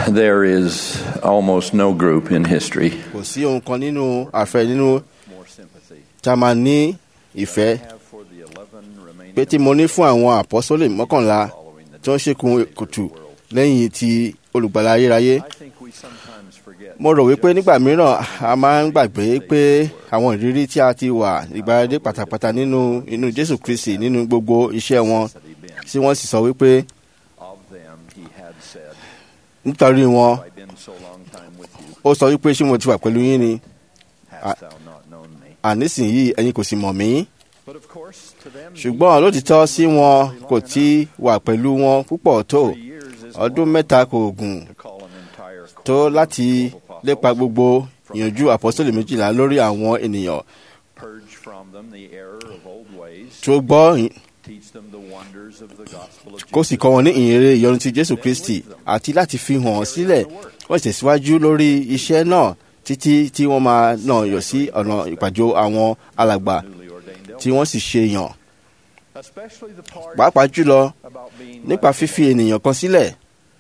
There is almost no group in history kò sí ohun kan nínú àfẹ nínú more sympathy tá a máa ní ìfẹ́ have for the 11 remaining pé tí mo ní fún àwọn àpọ́sólè mọ́kànlá following the tí wọ́n ṣèkùn kùtù lẹ́yìn ti olùgbàlà ayérayé I think we sometimes forget mo rò wípé nígbà mìíràn a máa ń gbàgbé pé àwọn ìrírí tí a ti wà ìgbàlódé pátápátá nínú inú jésù kristi nínú gbogbo iṣẹ́ wọn that he been. tí wọ́n sì sọ wípé Of them he had said, nítorí wọn Have I been so long time with you, ó sọ wípé ṣé mo ti wà pẹ̀lú yín ni hast thou not known me? ànísìnyí ẹ̀yin kò sì mọ̀ mí But of course, to them, ṣùgbọ́n lótìtọ́ sí wọn kò tí wà pẹ̀lú wọn púpọ̀ tó three years is ọdún long mẹ́ta kò gùn to call an entire tó corps láti of apostles, lépa gbogbo ìyànjú àpọ́sítélì méjìlá lórí àwọn ènìyàn purge from them the error of old ways, tó gbọ́ teach them the wonders of the gospel of kó sì Jesus, kọ́ wọn ní ìyìnrere ìyọnu ti jésù kristi àti láti fi hàn sílẹ̀ wọ́n sì tẹ̀síwájú lórí iṣẹ́ náà títí tí wọ́n máa náà yọ sí ọ̀nà ìpàjọ àwọn alàgbà newly ordained tí wọ́n sì ṣe yàn elders, especially the part pàápàá jùlọ about being nípa left fífi ènìyàn kan sílẹ̀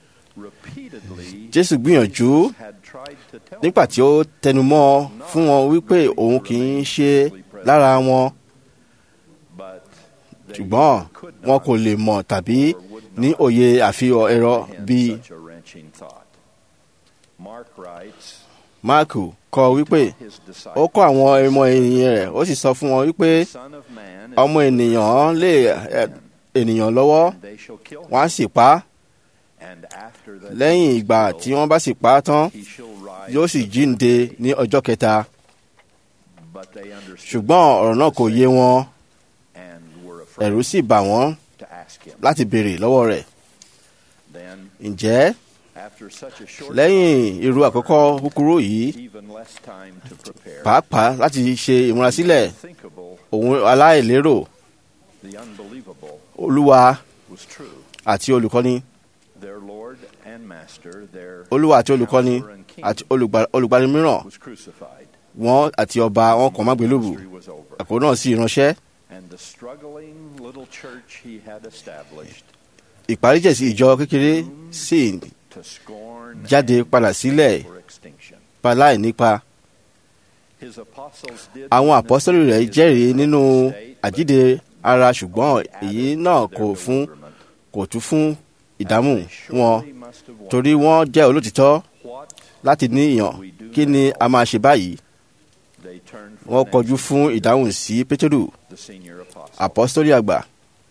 repeatedly jésù gbìyànjú had tried to tell nígbà tí ó tẹnumọ́ fún wọn wípé òun kì í ṣe lára wọn but they ṣùgbọ́n could wọn not kò lè mọ̀ tàbí or would ní not òye àfihàn ẹ̀rọ comprehend bíi such a wrenching thought. Mark writes, máàkù kọ wípé his ó disciples, kọ́ àwọn ọmọ ènìyàn rẹ̀ ó sì sọ fún wọn wípé Son of Man is ọmọ ènìyàn lé ẹ, ènìyàn lọ́wọ́ and they shall kill him, wọ́n á sì pa á and after that lẹ́yìn he is ìgbà killed, tí wọ́n bá sì pa á tán he shall rise yóò sì jíǹde ní ọjọ́ kẹta But they understood ṣùgbọ́n ọ̀rọ̀ náà kò yé wọn and were afraid ẹ̀rù sì bà wọ́n to ask him. láti béèrè lọ́wọ́ rẹ̀ Then, ǹjẹ́ after such a short lẹ́yìn irú àkọ́kọ́ kúkúrú yìí time, even less time to prepare, pàápàá láti ṣe ìmúrasílẹ̀ unthinkable, òun aláìlérò the unbelievable olúwa was true. àti olùkọ́ni Their Lord and Master, their olúwa àti olùkọ́ni Counselor and King, àti olùgbà- olùgbani mìíràn was crucified. wọn àti ọba wọn kàn má gbélébù Ministry was over. àkókò náà sì ránṣẹ́ And the struggling little church he had established ìparíjẹsí ìjọ kékeré sì to scorn jáde and padà sílẹ̀ for extinction. paláì nípa His apostles did àwọn witness àpọ́sítélì rẹ̀ his jẹ́rìí nínú state, but àjíǹde ara ṣùgbọ́n they èyí added náà to their kò fún bewilderment, kò tún fún ìdámù as they wọn surely must have wondered, torí wọ́n jẹ́ olótìtọ́ what láti ní ìyàn kí ni a máa ṣe báyìí they turned for wọ́n an kọjú answer, fún ìdáhùn sí pétérù the senior apostle. àpọ́sítélì àgbà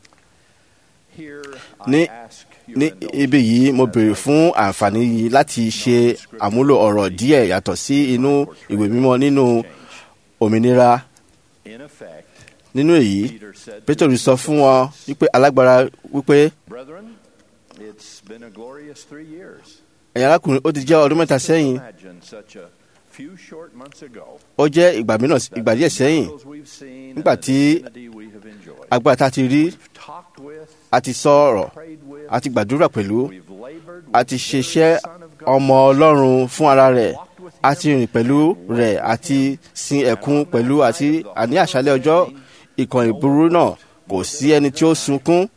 Here ní- I ask your ní indulgence ibi yìí mo as béèrè I fún àǹfààní yìí láti ṣe àmúlò ọ̀rọ̀ díẹ̀ yàtọ̀ sí inú ìwé mímọ́ nínú change. òmìnira In effect, nínú èyí Peter said to pétérù his sọ fún wọn disciples, wípé alágbára wípé Brethren, it's been a glorious three years. ẹ̀yin arákùnrin ó ti jẹ́ ọdún mẹ́ta sẹ́yìn Imagine such a few short months ago, ó jẹ́ ìgbà mìíràn ìgbà díẹ̀ sẹ́yìn miracles we've seen nígbà and the tí divinity we have enjoyed. agbára tá a ti rí We've talked with, a ti sọ̀rọ̀ prayed with, a ti gbàdúrà pẹ̀lú we've labored a with ti the ṣiṣẹ́ very Son of God, ọmọ ọlọ́run fún ara rẹ̀ walked with a him, ti rìn pẹ̀lú rẹ̀ àti sin ẹ̀kún pẹ̀lú àti àní àṣálẹ́ ọjọ́ ìkànnì ìburú náà kò sí ẹni tí ó sunkún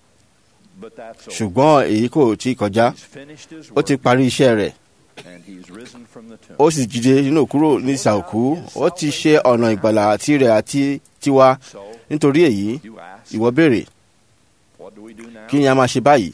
but that's over. ṣùgbọ́n èyí kò tí ì kọjá He's finished his ó ti work, parí iṣẹ́ rẹ̀ and he's risen from the tomb. ó sì jíde nínú kúrò ní ìsàòkú ó ti ṣe ọ̀nà ìgbàlà tirẹ̀ àti tiwa So, nítorí èyí you ask, ìwọ béèrè what do we do now? kí ni a máa ṣe báyìí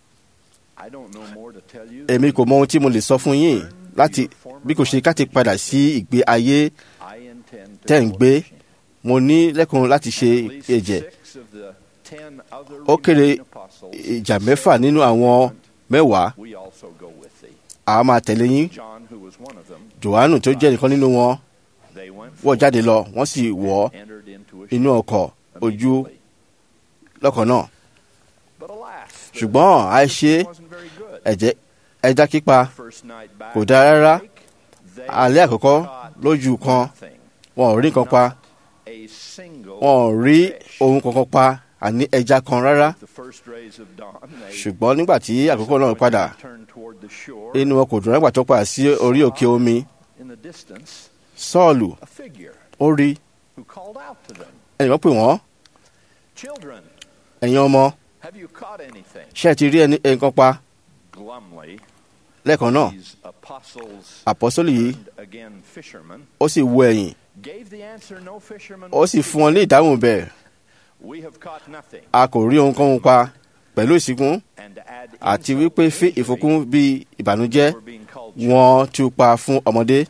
I don't know more to tell you èmi kò mọ ohun tí mo lè sọ fún yín láti bí kò ṣe ká ti padà sí ìgbé ayé I intend to tẹ́ ń go gbé fishing. mo ní lẹ́kùn láti ṣe At least ẹ̀jẹ̀ six of the ten other ó kéré remaining apostles ìjà mẹ́fà nínú àwọn mẹ́wàá we also go with thee. àá máa tẹ̀lé yín John, who was one of them, johannu tó jẹ́ nìkan nínú wọn they went wọ́n forth jáde lọ wọ́n sì wọ̀ and entered into a inú ship ọkọ̀ ojú immediately. lọ́kàn náà But alas, the ṣùgbọ́n àìṣe fishing wasn't very good. ẹ̀jẹ̀ ẹja pípa First night back kò dáa rárá. on the lake, they alẹ́ àkọ́kọ́ caught lójú kan nothing, wọn ò rí nǹkan pa not a single wọn ò rí fish. ohun kankan pa àní ẹja kan rárá The first rays of dawn, they ṣùgbọ́n nígbà tí àkókò náà padà turned toward the shore. inú wọn kò dùn nígbà tó padà sí orí òkè omi in the distance, sọ́ọ̀lù a figure ó rí who called out to them, ẹnìkan pè wọ́n Children, ẹ̀yin ọmọ have you caught anything? ṣé ẹ ti rí ẹni nǹkan pa Glumly, lẹ́ẹ̀kan náà These apostles àpọ́sólì yìí turned again fishermen, ó sì wo ẹ̀yìn gave the answer no fisherman ó would sì give. fún wọn ní ìdáhùn bẹ́ẹ̀ We have caught nothing. a kò rí ohunkóhun pa pẹ̀lú ìsìnkún And to add àti insult wípé to fi injury, ìfúnkún bí ìbànújẹ́ we're being called wọ́n tú pa fún ọmọdé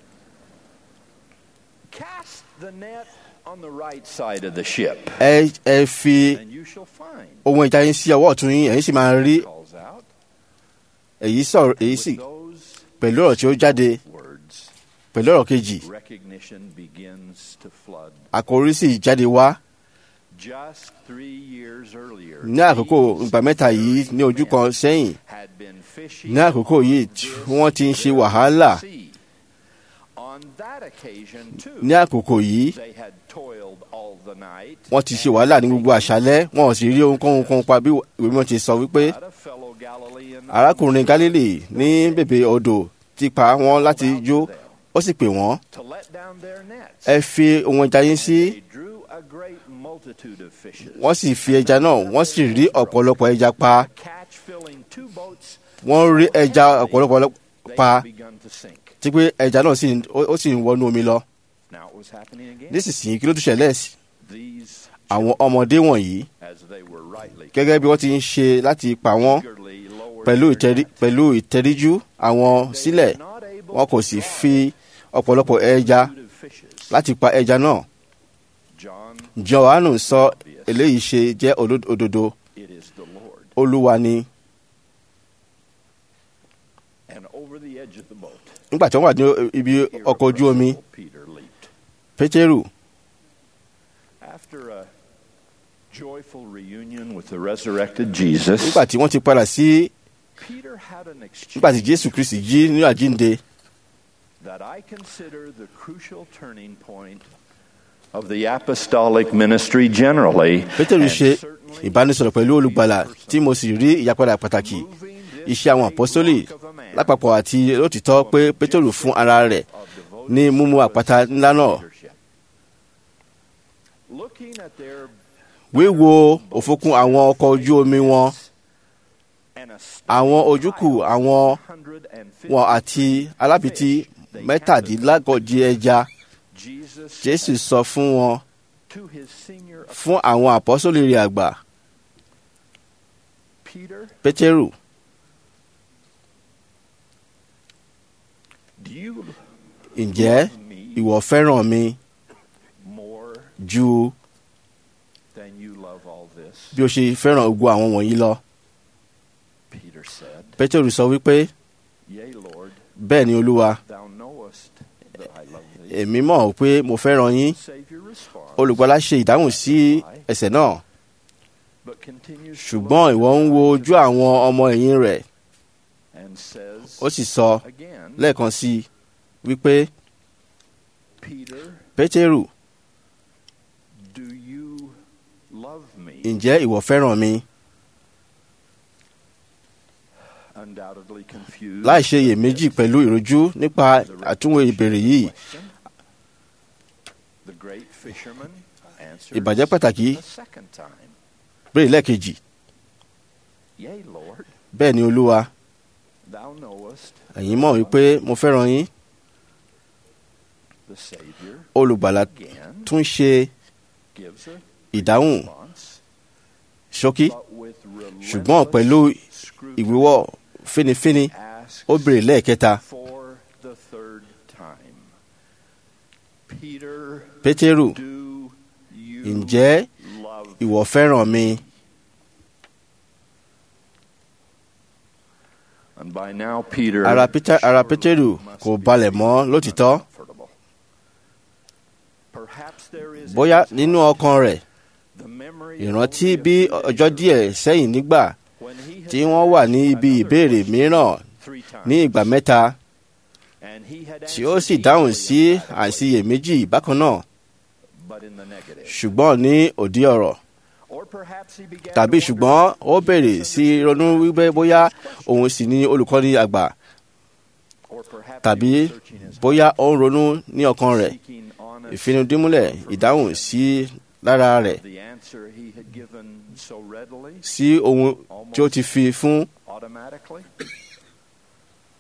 Cast the net on the right side of the ship, ẹ ẹ fi and you shall find. ohun ìjà yín sí ọwọ́ ọ̀tún yín ẹ̀yin sì máa rí Calls out. èyí sọ̀rọ̀ èyí sì With those pẹ̀lú ọ̀rọ̀ tí ó jáde words, pẹ̀lú ọ̀rọ̀ kejì recognition begins to flood. àkòrí sì jáde wá Just three years earlier, ní àkókò ìgbà mẹ́ta yìí ní ojú kan sẹ́yìn had been fishing ní àkókò yìí tí wọ́n ti ń ṣe wàhálà sea. On that occasion, too, ní àkókò yìí they had toiled all the night. wọ́n ti ṣe wàhálà ní gbogbo àṣálẹ́ wọn ò sì rí ohunkóhun kan pa bí ìwé mímọ́ ti sọ wípé But a fellow Galilean arákùnrin Gálílì ní bèbè odò ti pa wọ́n láti jó ó sì pè wọ́n to let down their nets. ẹ fi ohun ẹja yín sí They drew a great multitude of fishes. wọ́n sì fi ẹja náà wọ́n sì rí ọ̀pọ̀lọpọ̀ ẹja pa catch filling two boats. wọ́n rí ẹja ọ̀pọ̀lọpọ̀ They pa had begun to sink. tí pé ẹja náà sì ń- ó ó sì ń wọnú omi lọ Now it was happening again. nísinsìnyí kí ló tún ṣẹlẹ̀ sí These, àwọn ọmọdé wọ̀nyí as they were rightly gẹ́gẹ́ bí wọ́n ti ń ṣe láti pa wọ́n eagerly lowered pẹ̀lú their ìtẹrí net. pẹ̀lú ìtẹríjú àwọn They sílẹ̀ were not able wọn kò to sì draw fi ọ̀pọ̀lọpọ̀ ẹja a multitude of fishes. láti pa ẹja náà John, Jòhánù sọ eléyìí ṣe jẹ́ oló- òdodo it is the Lord. olúwa ni And over the edge of the boat, nígbà tí wọ́n wà ní ibi ọkọ̀ ojú omi irrepressible Peter leaped. pétérù After a joyful reunion with the resurrected Jesus, nígbà tí wọ́n ti padà sí Peter had an nígbà tí exchange jésù kristi jí ní àjínde that I consider the crucial turning point of the apostolic ministry generally. pétérù and ṣe certainly ìbánisọ̀rọ̀ pẹ̀lú olùgbàlà tí mo sì rí ìyípadà pàtàkì moving this iṣẹ́ àwọn great àpọ́sólì work of a man lápapọ̀ àti lótìtọ́ pé pétérù fún ara rẹ̀ of devoted ní mímú àpáta ńlá náà leadership. Looking at their wíwo òfokùn àwọn ọkọ̀ ojú omi wọn and a àwọn ojúkù àwọn 150 wọn àti alábìtí mẹ́tàdínlágọ́jì ẹja Jesus jésù sọ fún wọn to his senior fún àwọn àpọ́sólì rẹ̀ àgbà Peter, pétérù do you ǹjẹ́ love me ìwọ fẹ́ràn mi more ju than you love all this? bí o ṣe fẹ́ràn gbogbo àwọn wọ̀nyí lọ Peter said, pétérù sọ wípé Yea, Lord, bẹ́ẹ̀ ni olúwa thou knowest that I love thee. èmi mọ̀ pé mo fẹ́ràn yín Savior responds, olùgbàlà ṣe ìdáhùn sí ẹ̀ṣẹ̀ náà but continues to ṣùgbọ́n look ìwọ ń wo ojú àwọn ọmọ ẹ̀yìn rẹ̀ and says ó sì sọ again, lẹ́ẹ̀kan sí i wípé Peter, pétérù do you love me? ǹjẹ́ ìwọ fẹ́ràn mi Undoubtedly confused. láì ṣe iyèméjì pẹ̀lú ìrojú nípa àtúnwò ìbéèrè yìí The great fisherman answers ìbàjẹ́ pàtàkì a second time. béèrè lẹ́ẹ̀kejì Yea, Lord, bẹ́ẹ̀ ni olúwa thou knowest ẹ̀yin mọ̀ wípé mo fẹ́ràn yín the Savior olùgbàlà again tún ṣe gives a ìdáhùn response, ṣókí but with ṣùgbọ́n pẹ̀lú relentless scrutiny ìwíwọ́ fínífíní asks ó béèrè lẹ́ẹ̀kẹta for the third time. Peter, pétérù do you ǹjẹ́ love ìwọ fẹ́ràn mi And by now, Peter ara Peter ara surely pétérù must kò be balẹ̀ mọ́ lótìtọ́ uncomfortable. Perhaps there is in bóyá his nínú heart ọkàn rẹ̀ the memory ìrántí only a bí few ọjọ́ days díẹ̀ sẹ́yìn nígbà when he had tí wọ́n wà ní asked ibi another ìbéèrè question mìíràn three times, ní ìgbà mẹ́ta and he had tí ó answered sì dáhùn equally sí emphatically, àìsiyèméjì bákan náà but in the negative. ṣùgbọ́n ní òdí ọ̀rọ̀ Or perhaps he began tàbí to wonder ṣùgbọ́n ó if béèrè he sí misunderstood ronú wípé his bóyá question. òun sì ní olùkọ́ni àgbà Or perhaps he tàbí was searching his bóyá heart, ó ń ronú ní ọkàn rẹ̀ seeking honest ìfinudímúlẹ̀ ìdáhùn sí lára rẹ̀ the answer he had given so readily, sí ohun tí ó ti fi fún automatically.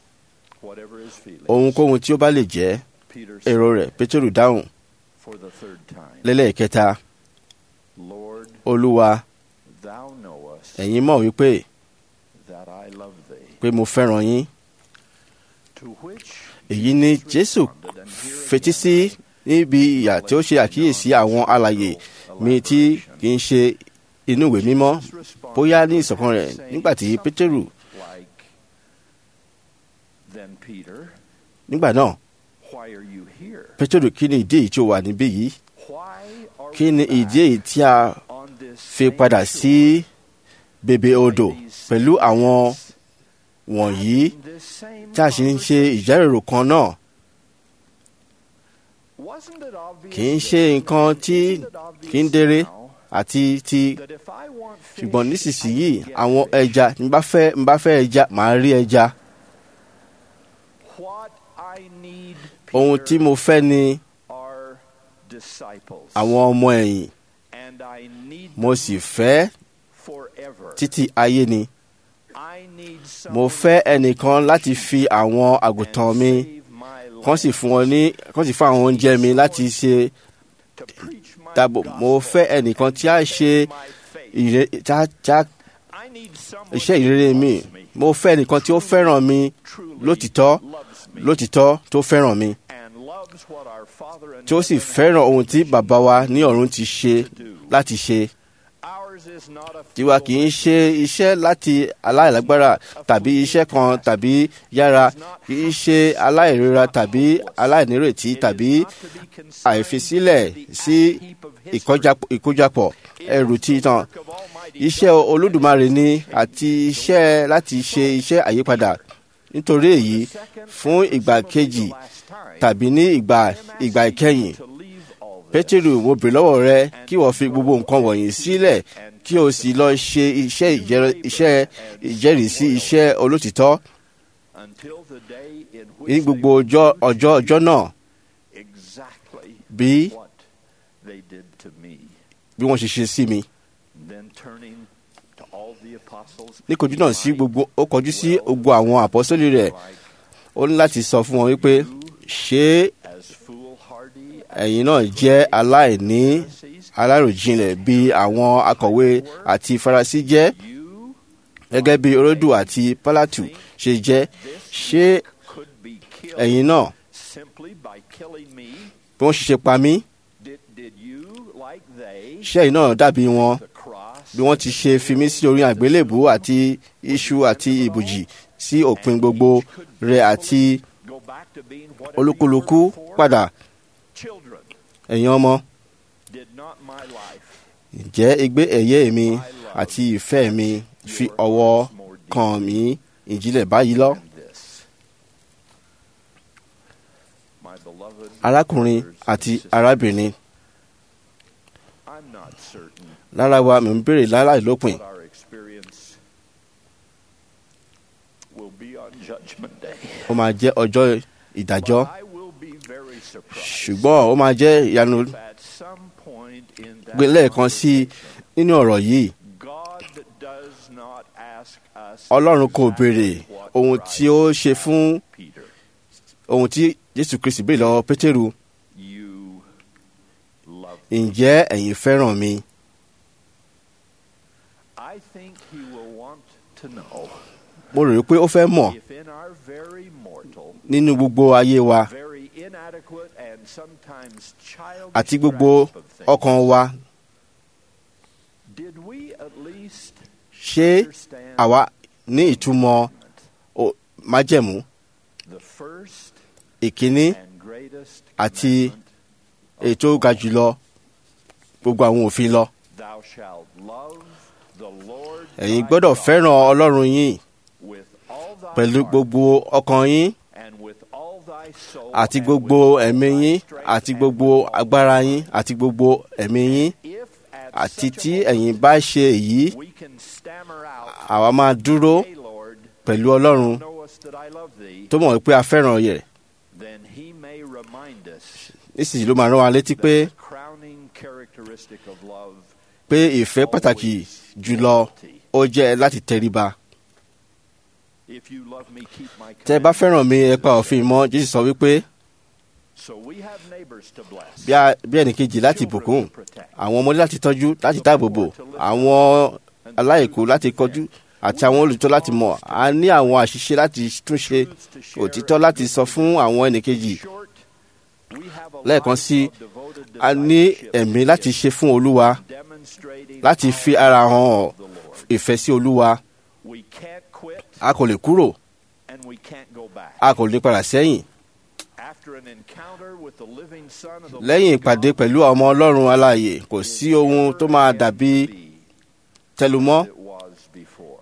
whatever his feelings. ohunkóhun tí ó bá lè jẹ́ Peter èrò said rẹ̀ pétérù dáhùn for the third time, lẹ́lẹ́kẹta Lord, olúwa thou knowest ẹ̀yin mọ̀ wípé that I love thee. pé mo fẹ́ràn yín To which èyí ni jésù fetí sí níbi ìyà tí ó ṣe àkíyèsí àwọn alàyè mi tí kì í ṣe inú ìwé mímọ́ bóyá ní ìṣọ̀kan rẹ̀ nígbà tí pétérù like, then Peter, nígbà náà why are you here? pétérù kí ni ìdí èyí tí ó wà níbí yìí Why are kí we ni back ìdí èyí tí a on this fi same padà shore sí bèbè odò by these pẹ̀lú same àwọn men, wọ̀nyí having this same tí a sì ń ṣe conversation? ìjẹ́rìrò kan náà Wasn't it obvious kì í then? ṣe nǹkan tí Isn't it obvious kì í déré now àti ti that if I want fish, ṣùgbọ́n I nísinsìnyí can get àwọn fish? ẹja n bá fẹ́ n bá fẹ́ ẹja màá rí ẹja What I need, ohun Peter, tí mo fẹ́ ni are disciples. àwọn ọmọ ẹ̀yìn And I need mo them sì fẹ́ forever. títí ayé ni I need mo someone fẹ́ ẹnìkan láti fi àwọn àgùntàn and mi save my kán sì life, fún wọn ní kán sì fún àwọn oúnjẹ mi láti ṣe to preach my dáàbò mo gospel, fẹ́ ẹnìkan tí a ṣe my faith. ìre tá tá I need someone iṣẹ́ who ìrere mi loves me, mo fẹ́ ẹnìkan tí ó fẹ́ràn mi truly lótìtọ́ loves me, lótìtọ́ tó fẹ́ràn mi and loves what our Father in tí ó sì heaven fẹ́ràn ohun tí bàbá wa ní ọ̀run ti ṣe to do. láti ṣe Ours is not a tiwa kì í ṣe iṣẹ́ láti aláìlágbára tàbí iṣẹ́ kan tàbí yára kì í ṣe aláìrera tàbí aláìnírètí tàbí àìfisílẹ̀ sí ìkọjá- ìkójọpọ̀ ẹrù títan iṣẹ́ olódùmarè ni àti iṣẹ́ láti ṣe iṣẹ́ àyípadà nítorí èyí fún ìgbà kejì tàbí ní ìgbà ìgbà ìkẹyìn pétérù mo bèrè lọ́wọ́ rẹ kí wọ́n fi gbogbo nǹkan wọ̀nyí sílẹ̀ kí o sì lọ ṣe iṣẹ́ ìjẹ́rìí- iṣẹ́ ìjẹ́rìísí iṣẹ́ olótìtọ́ ní gbogbo ọjọ́ ọjọ́ ọjọ́ náà exactly bí what they did to me. bí wọ́n ṣe ṣe sí mi. Then turning to all the apostles, ní kojú náà sí gbogbo ó kọjú sí gbogbo àwọn àpọ́sólì rẹ̀ like ó ní láti sọ fún wọn wípé ṣé as foolhardy ẹ̀yin náà jẹ́ aláìní Pharisees, aláròjinlẹ̀ bí àwọn akọ̀wé àti farasí jẹ́ you gẹ́gẹ́ bí Herodu àti Pálátù ṣe jẹ́ ṣé could be killed ẹ̀yin náà simply by killing me. bí wọ́n ṣe ṣe pa mí Did, did you, like they, ṣé ẹ̀yin náà dàbí wọn the cross, bí wọ́n ti ṣe fi mí sí orí àgbélébù àti iṣu àti ìbòjì sí òpin gbogbo rẹ̀ àti go back to being whatever olúkúlùkù you were before? padà Children, ẹ̀yin ọmọ did not my life ǹjẹ́ ègbé ẹ̀yẹ mi àti ìfẹ́ mi fi ọwọ́ kàn mí ìjìnlẹ̀ báyìí lọ. than this? My beloved arákùnrin brothers and àti sisters, arábìnrin I'm not certain lára wa mi ń béèrè láláìlópin what our experience will be on Judgment Day. ó máa jẹ́ ọjọ́ ìdájọ́ But I will be very surprised ṣùgbọ́n ó máa jẹ́ ìyanu if at some point in that gbé lẹ́ẹ̀kan sí i conversation, nínú ọ̀rọ̀ yìí God does not ask us ọlọ́run kò exactly béèrè what ohun tí ó Christ ṣe fún asked Peter. ohun tí jésù kristi béèrè lọ́wọ́ pétérù You love me. ǹjẹ́ ẹ̀yin fẹ́ràn mi I think he will want to know mo rò pé ó fẹ́ mọ̀ if in our very mortal, nínú gbogbo ayé wa very inadequate and sometimes childish àti gbogbo grasp of things, ọkàn wa did we at least ṣé understand àwa ní ìtumọ̀ o- májẹ̀mú the first ìkíní and greatest àti commandment èyí tó ga jùlọ gbogbo àwọn òfin lọ Thou shalt love the Lord ẹ̀yin thy gbọ́dọ̀ God fẹ́ràn ọlọ́run yín with all thy pẹ̀lú heart gbogbo ọkàn yín and with all thy soul àti and gbogbo with all ẹ̀mí thy yín strength àti and gbogbo with all agbára thy yín mind. àti gbogbo ẹ̀mí yín If at àti such a tí moment ẹ̀yin bá ṣe èyí we can stammer out, àwa máa dúró Hey Lord, pẹ̀lú ọlọ́run knowest that I love thee, tó mọ̀ pé a fẹ́ràn yẹ̀ then he may remind us nísìnyí ló máa rán wa létí pé that the crowning characteristic of love pé ìfẹ́ pàtàkì jùlọ ó jẹ́ láti tẹríba If you love me, keep my tẹ́ ẹ bá commandments. fẹ́ràn mi ẹ pa òfin mọ́ jésù sọ wípé So we have neighbors to bless. bí a- bí ẹnìkejì láti bùkún àwọn ọmọdé láti tọ́jú láti dáàbò bò àwọn aláìkú láti kọjú àti àwọn olùtọ́ láti mọ̀ a ní àwọn àṣìṣe láti túnṣe òtítọ́ láti sọ fún àwọn ẹnìkejì Short, we have a lẹ́ẹ̀kan life sí of devoted a ní discipleship ẹ̀mí láti ṣe fún olúwa demonstrating láti fi ara hàn the Lord. ìfẹ́ sí olúwa We can't quit a kò lè kúrò and we can't go back. a kò lè padà sẹ́yìn After an encounter with the living Son of the lẹ́yìn living ìpàdé God, pẹ̀lú ọmọ ọlọ́run alààyè kò sí ohun tó máa dàbí be tẹlumọ́ as it was before.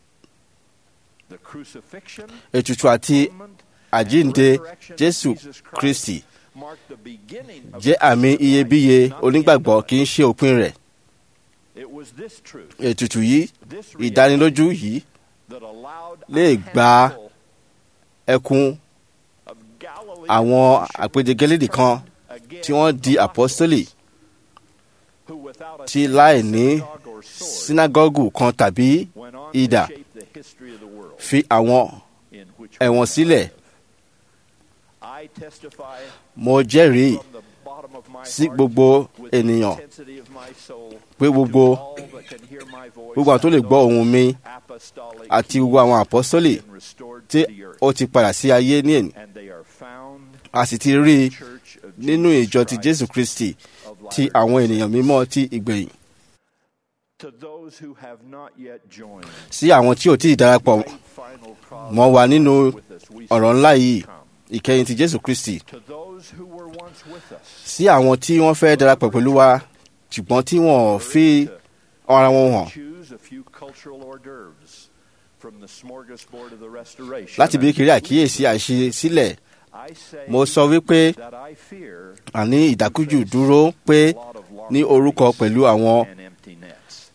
The crucifixion, ètùtù àti atonement, àjíǹde and resurrection of jésù Jesus Christ kristi mark the beginning of jẹ́ the àmì Christian iyebíye life, not the onígbàgbọ́ end of kì í it. ṣe òpin rẹ̀ It was this truth, ètùtù yìí this ìdánilójú yìí that allowed lè a gba handful ẹkùn of Galilean àwọn bishops àpèjẹgẹ́lẹ́dì kan again tí wọ́n di apọ́sítélì who without a tí láì ní synagogue or sword sínágọ́gù kan tàbí went on idà to shape the history of the world fi àwọn in which we ẹ̀wọ̀n now sílẹ̀ live. I testify mo jẹ́rìí from the bottom of my sí heart gbogbo with the ènìyàn intensity of my soul pé gbogbo to all that can hear my voice gbogbo àwọn tó lè gbọ́ ohùn mi apostolic àti gbogbo àwọn àpọ́sítélì been restored tí to the earth, ó ti padà sí ayé ní èní and they are found a sì ti rí i church of nínú Jesus ìjọ ti Christ jésù kristi of ti Latter-day àwọn ènìyàn Saints. mímọ́ ti ìgbẹ̀yìn To those who have not yet joined sí àwọn tí ò tí ì darapọ̀ great final cross mọ́ wa nínú with us, we ọ̀rọ̀ say, ńlá yìí "Come." ìkẹyìn ti jésù kristi To those who were once with us, sí àwọn tí wọ́n fẹ́ darapọ̀ pẹ̀lú wa ṣùgbọ́n tí wọ́n fi ara wọn hàn choose a few cultural hors d'oeuvres from the smorgasbord of the restoration. láti bí kiri àkíyèsí àṣesílẹ̀ I say mo sọ wípé that I fear àní ìdákújù dúró pé a lot of long ní orúkọ nights pẹ̀lú àwọn and empty nets.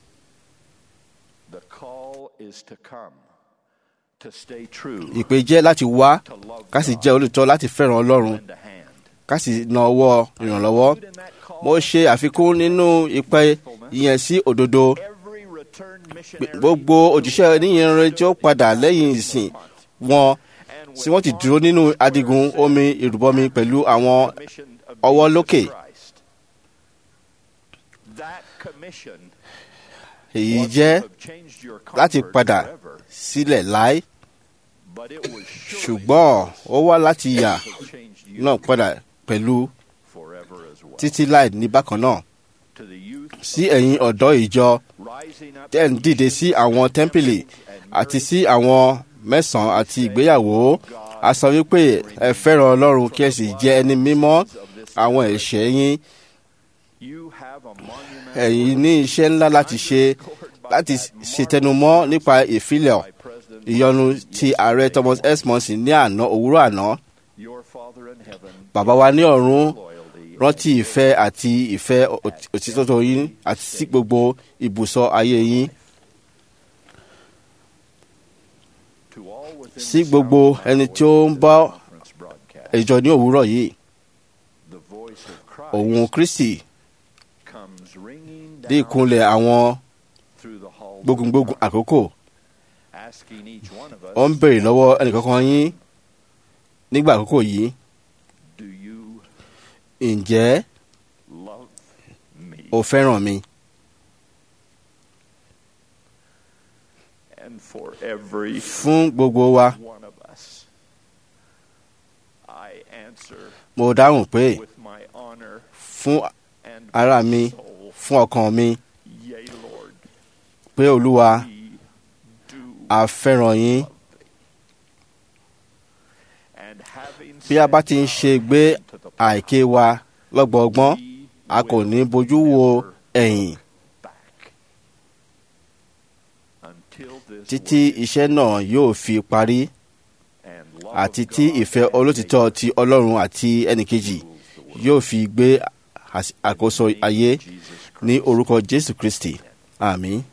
The call is to come, to stay true, ìpè jẹ́ láti wá to love ká sì God, jẹ́ olùtọ́ láti fẹ́ràn ọlọ́run lend a hand. ká sì na ọwọ́ ìrànlọ́wọ́ Include in that call mo ṣe àfikún nínú ìpè ìyẹn sí òdodo every returned pé missionary gbogbo òjíṣẹ́ oníyìnrere tí ó padà lẹ́yìn ìsìn wọn and tí wọ́n ti dúró nínú adigun omi ìrùbọmi pẹ̀lú àwọn commission of ọwọ́ Jesus lókè. Christ. That commission èyí was to jẹ́ have changed your láti comfort padà forever, sílẹ̀ láé but it was surely ṣùgbọ́n ó wá láti yà to have changed you náà padà pẹ̀lú forever as well. títí láì ní bákan náà To the youth sí ẹ̀yin ọ̀dọ́ ìjọ rising up tẹ́ ń dìde sí àwọn tẹ́ḿpìlì àti sí àwọn mẹ́sàn-án àti ìgbéyàwó a sọ wípé ẹ fẹ́ràn ọlọ́run kí ẹ sì jẹ́ ẹni mímọ́ àwọn ẹ̀ṣẹ̀ yín you have a monument ẹ̀yin ní iṣẹ́ ńlá láti ṣe láti ṣètẹnumọ́ nípa ìfilẹ̀ by President ìyọnu ti ààrẹ Thomas S. Monson ní àná òwúrọ̀ àná your Father in heaven bàbá wa ní ọ̀run loyalty rántí ìfẹ́ àti ìfẹ́ òt- òtítọ́ yín àti sí gbogbo ibùsọ̀ ayé yín to all within sí the gbogbo sound of my ẹni tí ó voice ń in bá this conference broadcast. ìjọ ní òwúrọ̀ yìí The voice of Christ òun Kristi comes ringing dé down ìkúnlẹ̀ àwọn through the hall gbógungbógun àkókò asking each one of us ó ń béèrè lọ́wọ́ ẹnìkankan yín nígbà àkókò yìí do you ǹjẹ́ love me o fẹ́ràn mi and for every fún gbogbo wa one of us I answer mo dáhùn pé with my honor fún and ara my mi soul fún ọkàn mi yea Lord pé Olúwa we do a fẹ́ràn yín and having bí a bá ti ń set ṣe gbé our hand to the plow, àìké wa lọ́gbọ̀ọ́gbọ́n we a kò will ní bojú wo never ẹ̀yìn back until this títí work iṣẹ́ náà yóò fi parí and love àti of tí God ìfẹ́ and olótìtọ́ neighbor ti Ọlọ́run àti ẹnìkejì rules the world. yóò fi gbé às- àkóso ayé Jesus ní Christ. orúkọ Jésù Kristi àmín.